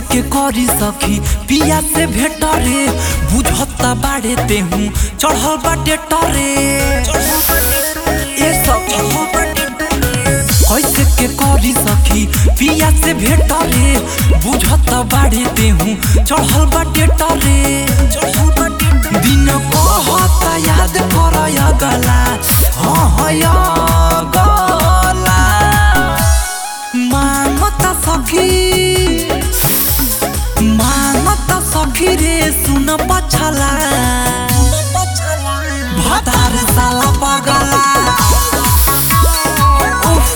के करी सखी पिया से भेट रे बुझता बाड़े तेहू चढ़ल बाटे टरे ए सखी कैसे के करी सखी पिया से भेट रे बुझता बाड़े तेहू चढ़ल बाटे टरे दिन कहता याद कर गला हाँ हाँ गला मांगता सखी मांगता सखी रे सुन पछला भतार साला पगला उफ।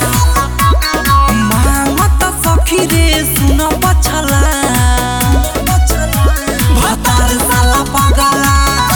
मांगता सखी रे सुन पछला भतार साला पगला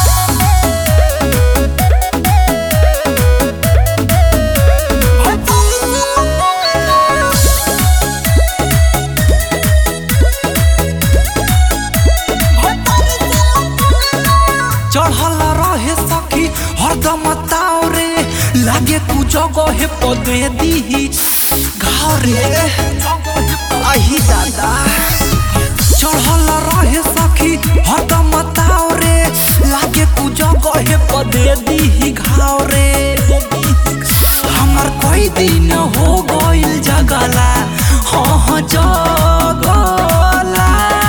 चढ़ल रहे सखी हरदम ताव रे लागे कु जगह पदे दी घाव रे आही दादा चढ़ल रहे सखी हरदम ताव रे लागे कु जगह पदे दी घाव रे हमर कोई दिन हो गइल जगला हाँ हाँ जगला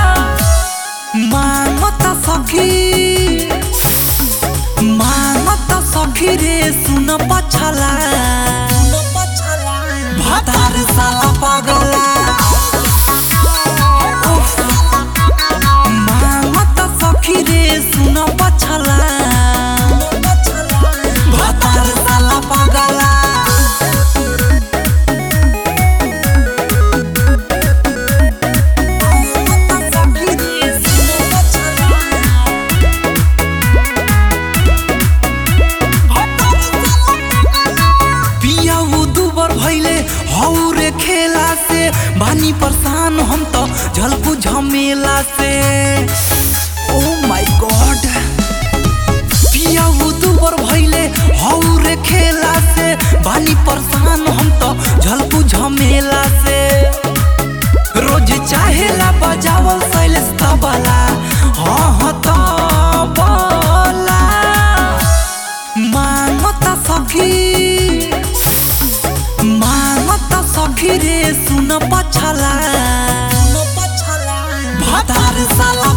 मांगता सखी मांगता सखी रे सुन पछला भतार साला पगला उफ। मांगता सखी रे सुन पछला भतार साला पगला पिया वो दुबर भैले हौ रे खेला से बानी परेशान हम तो झलकू झमेला से ओ माय गॉड पिया वो दुबर भैले हौ रे खेला से बानी परेशान हम तो झलकू झमेला से रोज चाहेला बजावल शैलेश तबला हाँ हाँ तबला मांगता सखी मांगता सखी रे सुन पछला भतार साला